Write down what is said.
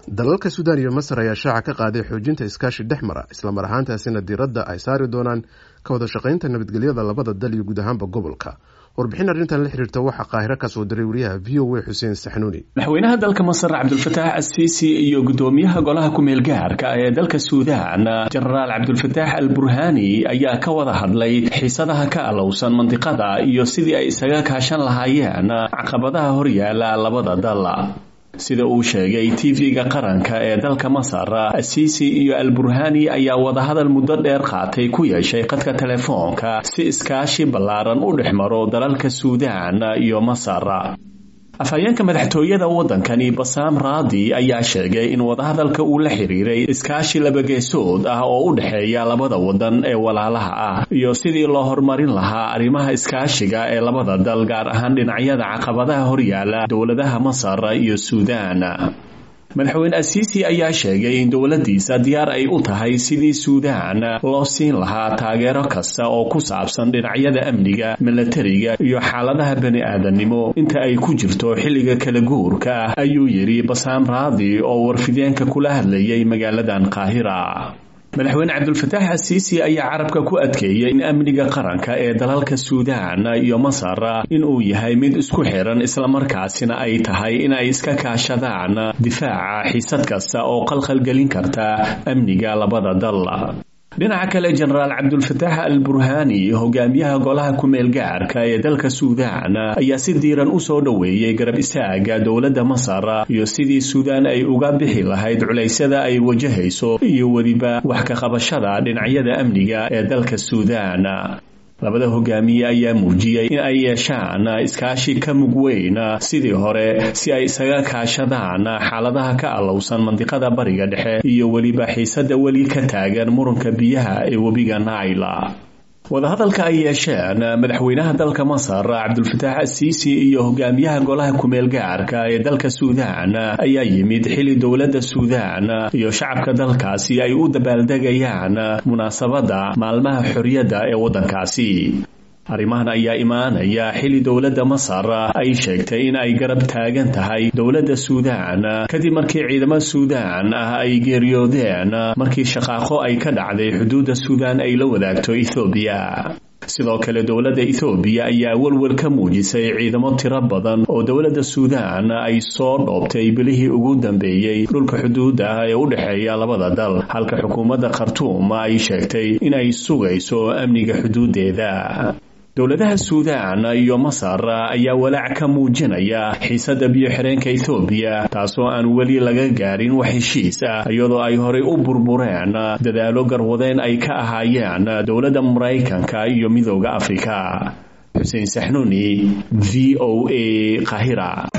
dalalka suudaan iyo masar ayaa shaaca ka qaaday xoojinta iskaashi dhex mara islamar ahaantaasina diiradda ay saari doonaan ka wada shaqaynta nabadgelyada labada dal iyo guud ahaanba gobolka warbixin arrintan la xiriirta waxaa qaahiro ka soo diray wariyaha v o a xuseen saxnuuni madaxweynaha dalka masar cabdulfataax asiisi iyo gudoomiyaha golaha ku-meel gaarka ee dalka suudaan jenaraal cabdulfataax al burhani ayaa ka wada hadlay xiisadaha ka alowsan mandiqada iyo sidii ay isaga kaashan lahaayeen caqabadaha horyaala labada dal sida uu sheegay tv-ga qaranka ee dalka masar asiisi iyo al burhani ayaa wadahadal muddo dheer qaatay ku yeeshay qadka telefoonka si iskaashi ballaaran u dhex maro dalalka suudaan iyo masar afhayeenka madaxtooyada waddankani basaam raadi ayaa sheegay in wadahadalka uu la xiriiray iskaashi labageesood ah oo u dhexeeya labada waddan ee walaalaha ah iyo sidii loo horumarin lahaa arrimaha iskaashiga ee labada dal gaar ahaan dhinacyada caqabadaha horyaala dowladaha masar iyo suudaan madaxweyne asiisi ayaa sheegay in dowladdiisa diyaar ay u tahay sidii suudaan loo siin lahaa taageero kasta oo ku saabsan dhinacyada amniga milatariga iyo xaaladaha bani aadannimo inta ay ku jirto xilliga kala guurka ah ayuu yidhi basaam raadi oo warfideenka kula hadlayay magaaladan qaahira madaxweyne cabdulfataax asiisi ayaa carabka ku adkeeyey in amniga qaranka ee dalalka suudaan iyo masar inuu yahay mid isku xiran islamarkaasina ay tahay in ay iska kaashadaan difaaca xiisad kasta oo qalqalgelin karta amniga labada dal dhinaca kale jenaraal cabdulfataax al burhani hogaamiyaha golaha ku-meel gaarka ee dalka suudaan ayaa si diiran u soo dhoweeyey garab istaaga dowladda masar iyo sidii suudaan ay uga bixi lahayd culaysyada ay wajahayso iyo weliba wax ka qabashada dhinacyada amniga ee dalka suudaan labada hogaamiye ayaa muujiyey in ay yeeshaan iskaashi ka mug weyn sidii hore si ay isaga kaashadaan xaaladaha ka alowsan mandiqada bariga dhexe iyo weliba xiisada weli ka taagan muranka biyaha ee webiga naila wadahadalka ay yeesheen madaxweynaha dalka masar cabdulfataax asiisi iyo hogaamiyaha golaha ku-meel gaarka ee dalka suudaan ayaa yimid xilli dowladda suudaan iyo shacabka dalkaasi ay u dabaaldegayaan munaasabadda maalmaha xorriyadda ee waddankaasi arrimahan ayaa imaanaya xilli dowladda masar ay sheegtay in ay garab taagan tahay dowladda suudaan kadib markii ciidamada suudaan ah ay geeriyoodeen markii shaqaaqo ay ka dhacday xuduudda suudaan ay la wadaagto ethoobiya sidoo kale dowladda ethoobiya ayaa welwel ka muujisay ciidamo tiro badan oo dowladda suudaan ay soo dhoobtay bilihii ugu dambeeyey dhulka xuduudda ah ee u dhexeeya labada dal halka xukuumadda khartuum ay sheegtay in ay sugayso amniga xuduuddeeda dowladaha suudaan iyo masar ayaa walaac ka muujinaya xiisadda biyo-xireenka ethoobiya taasoo aan weli laga gaarin wax heshiis ah iyadoo ay horey u burbureen dadaalo garwadeen ay ka ahaayeen dowladda maraykanka iyo midooda afrika xuseen saxnuuni v o a qahira